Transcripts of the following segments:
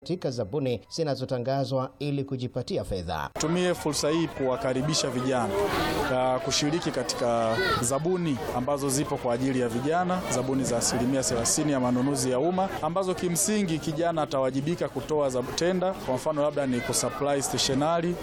katika zabuni zinazotangazwa ili kujipatia fedha. Tumie fursa hii kuwakaribisha vijana ka kushiriki katika zabuni ambazo zipo kwa ajili ya vijana, zabuni za asilimia 30 ya manunuzi ya umma ambazo kimsingi kijana atawajibika kutoa za tenda. Kwa mfano labda ni kusupply stationery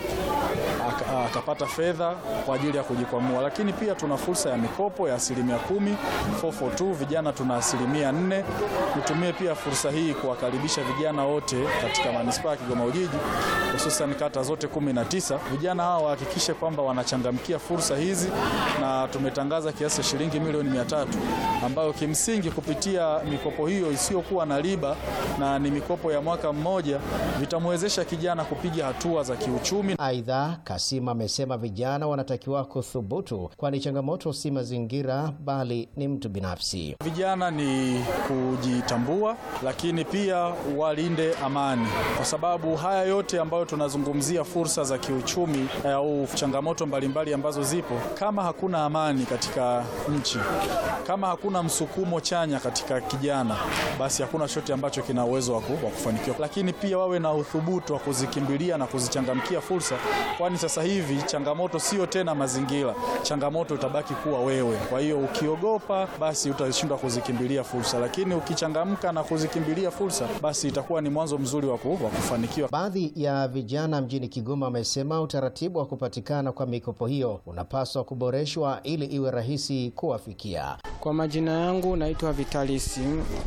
akapata fedha kwa ajili ya kujikwamua, lakini pia tuna fursa ya mikopo ya asilimia kumi 442 vijana tuna asilimia nne. Nitumie pia fursa hii kuwakaribisha vijana wote katika manispaa ya Kigoma Ujiji, hususan kata zote kumi na tisa. Vijana hawa wahakikishe kwamba wanachangamkia fursa hizi, na tumetangaza kiasi cha shilingi milioni mia tatu ambayo kimsingi kupitia mikopo hiyo isiyokuwa na riba na ni mikopo ya mwaka mmoja vitamwezesha kijana kupiga hatua za kiuchumi. Aidha, Kasima amesema vijana wanatakiwa kuthubutu, kwani changamoto si mazingira bali ni mtu binafsi. Vijana ni kujitambua, lakini pia walinde amani, kwa sababu haya yote ambayo tunazungumzia fursa za kiuchumi au changamoto mbalimbali ambazo zipo, kama hakuna amani katika nchi, kama hakuna msukumo chanya katika kijana, basi hakuna chochote ambacho kina uwezo wa kufanikiwa. Lakini pia wawe na uthubutu wa kuzikimbilia na kuzichangamkia fursa, kwani sasa hivi changamoto sio tena mazingira, changamoto itabaki kuwa wewe. Kwa hiyo ukiogopa, basi utashindwa kuzikimbilia fursa, lakini ukichangamka na kuzikimbilia fursa, basi itakuwa ni mwanzo mzuri wa kufanikiwa. Baadhi ya vijana mjini Kigoma wamesema utaratibu wa kupatikana kwa mikopo hiyo unapaswa kuboreshwa ili iwe rahisi kuwafikia. Kwa majina yangu naitwa Vitalisi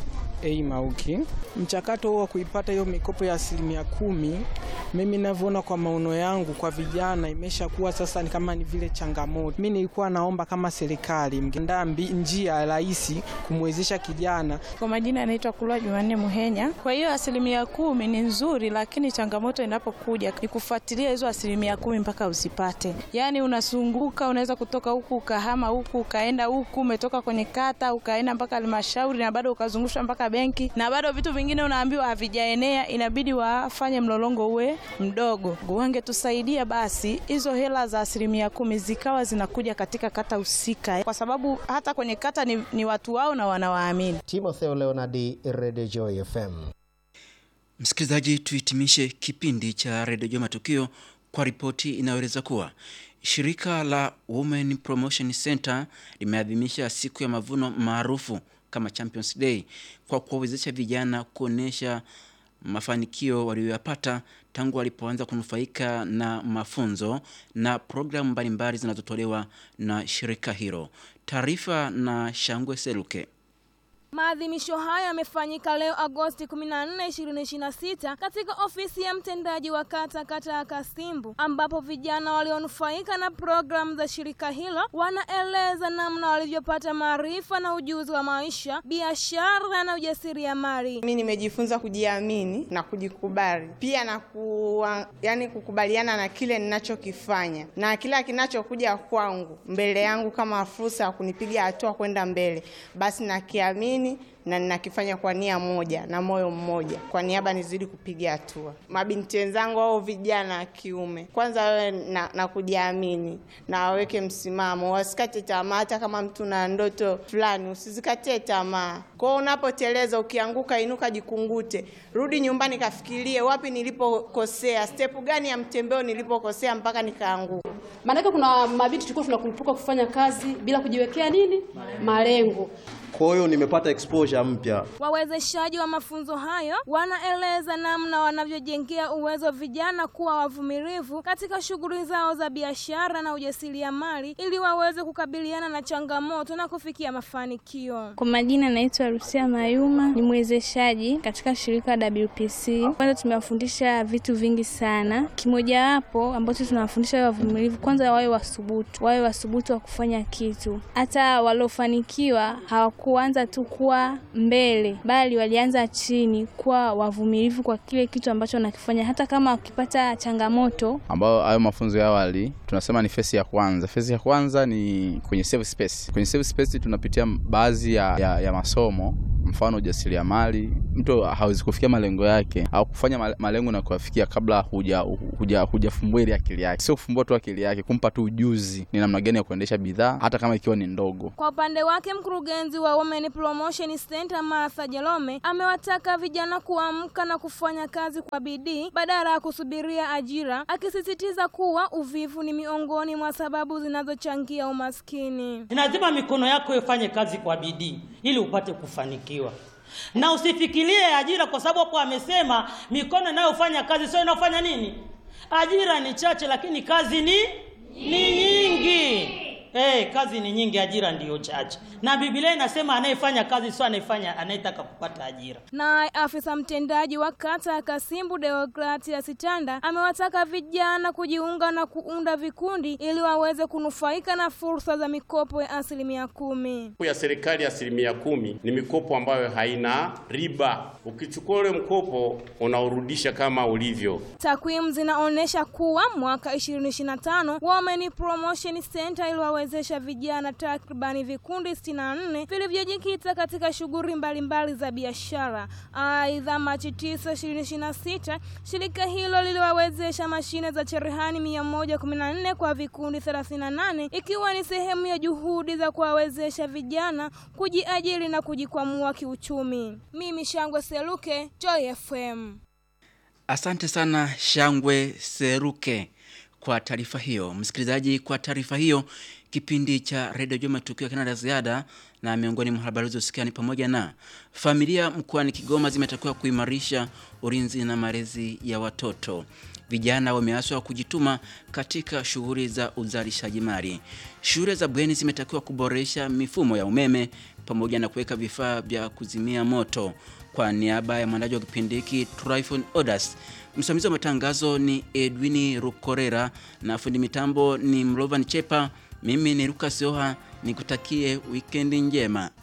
A Mauki. Mchakato wa kuipata hiyo mikopo ya asilimia kumi, mimi ninavyoona kwa maono yangu kwa vijana imeshakuwa sasa ni kama ni vile changamoto. Mimi nilikuwa naomba kama serikali mngeandaa njia rahisi kumwezesha kijana. Kwa majina yanaitwa Kulwa Jumanne Muhenya. Kwa hiyo asilimia kumi ni nzuri, lakini changamoto inapokuja ni kufuatilia hizo asilimia kumi mpaka uzipate. Yaani unazunguka, unaweza kutoka huku ukahama huku ukaenda huku, umetoka kwenye kata ukaenda mpaka halmashauri na bado ukazungushwa mpaka benki na bado vitu vingine unaambiwa havijaenea, inabidi wafanye mlolongo uwe mdogo. Wangetusaidia basi hizo hela za asilimia kumi zikawa zinakuja katika kata husika, kwa sababu hata kwenye kata ni, ni watu wao na wanawaamini. Timotheo Leonardi, Radio Joy FM. Msikilizaji, tuhitimishe kipindi cha Radio Joy Matukio kwa ripoti inayoeleza kuwa shirika la Women Promotion Center limeadhimisha siku ya mavuno maarufu kama Champions Day kwa kuwawezesha vijana kuonesha mafanikio waliyoyapata tangu walipoanza kunufaika na mafunzo na programu mbalimbali zinazotolewa na shirika hilo. Taarifa na Shangwe Seluke. Maadhimisho hayo yamefanyika leo Agosti 14, 2026 katika ofisi ya mtendaji wa kata kata ya Kasimbu, ambapo vijana walionufaika na programu za shirika hilo wanaeleza namna walivyopata maarifa na ujuzi wa maisha, biashara na ujasiriamali. Mimi nimejifunza kujiamini na kujikubali, pia na ku, yani kukubaliana na kile ninachokifanya na kila kinachokuja kwangu mbele yangu kama fursa ya kunipiga hatua kwenda mbele, basi nakiamini na ninakifanya kwa nia moja na moyo mmoja, kwa niaba nizidi kupiga hatua. Mabinti wenzangu au vijana wa kiume, kwanza wawe na, na kujiamini na waweke msimamo, wasikate tamaa. Hata kama mtu na ndoto fulani, usizikatie tamaa. Kwao unapoteleza, ukianguka, inuka, jikungute, rudi nyumbani, kafikirie wapi nilipokosea, step gani ya mtembeo nilipokosea mpaka nikaanguka. Maanake kuna mabinti tulikuwa tunakurupuka kufanya kazi bila kujiwekea nini malengo. Kwa hiyo nimepata exposure mpya. Wawezeshaji wa mafunzo hayo wanaeleza namna wanavyojengea uwezo vijana kuwa wavumilivu katika shughuli zao za biashara na ujasiriamali ili waweze kukabiliana na changamoto na kufikia mafanikio. Kwa majina naitwa Rusia Mayuma, ni mwezeshaji katika shirika WPC. Kwanza tumewafundisha vitu vingi sana, kimojawapo ambacho tunawafundisha wawe wavumilivu, kwanza wawe wasubutu, wawe wasubutu wa kufanya kitu. Hata waliofanikiwa hawa kuanza tu kuwa mbele bali walianza chini, kuwa wavumilivu kwa kile kitu ambacho wanakifanya, hata kama wakipata changamoto. Ambayo hayo mafunzo ya awali tunasema ni fesi ya kwanza. Fesi ya kwanza ni kwenye safe space. Kwenye safe space tunapitia baadhi ya, ya, ya masomo mfano ujasiriamali. Mtu hawezi kufikia malengo yake au kufanya malengo na kuyafikia kabla huja huja hujafumbua ile akili yake, sio kufumbua tu akili yake, kumpa tu ujuzi ni namna gani ya kuendesha bidhaa hata kama ikiwa ni ndogo. Kwa upande wake mkurugenzi wa wa Women Promotion Center Martha Jalome amewataka vijana kuamka na kufanya kazi kwa bidii badala ya kusubiria ajira, akisisitiza kuwa uvivu ni miongoni mwa sababu zinazochangia umaskini. Ni lazima mikono yako ifanye kazi kwa bidii ili upate kufanikiwa, na usifikirie ajira, kwa sababu hapo amesema mikono inayofanya kazi sio inayofanya nini. Ajira ni chache, lakini kazi ni ni nyingi. Eh, kazi ni nyingi, ajira ndiyo chache, na Biblia inasema anayefanya kazi sio anayefanya anayetaka kupata ajira. Naye afisa mtendaji wa kata ya Kasimbu Deogratias Tanda amewataka vijana kujiunga na kuunda vikundi ili waweze kunufaika na fursa za mikopo ya asilimia kumi. ya serikali ya asilimia kumi ni mikopo ambayo haina riba. Ukichukua ule mkopo unaurudisha kama ulivyo. Takwimu zinaonyesha kuwa mwaka 2025 Women Promotion Center iliwawezesha vijana takribani vikundi 64 vilivyojikita katika shughuli mbalimbali za biashara. Aidha, Machi 9, 2026 shirika hilo liliwawezesha mashine za cherehani 114 kwa vikundi 38 ikiwa ni sehemu ya juhudi za kuwawezesha vijana kujiajiri na kujikwamua kiuchumi. Mimi Shangwe Seluke, Joy FM. Asante sana Shangwe Seruke kwa taarifa hiyo. Msikilizaji, kwa taarifa hiyo, kipindi cha redio Juma tukio kina la ziada, na miongoni mwa habari zilizosikia ni pamoja na familia mkoani Kigoma zimetakiwa kuimarisha ulinzi na malezi ya watoto. Vijana wameaswa kujituma katika shughuli za uzalishaji mali. Shule za bweni zimetakiwa kuboresha mifumo ya umeme pamoja na kuweka vifaa vya kuzimia moto. Kwa niaba ya mwandaji wa kipindi hiki Tryphon Odas, msimamizi wa matangazo ni Edwini Rukorera na fundi mitambo ni Mlovan Chepa. Mimi ni Lucas Oha, nikutakie wikendi njema.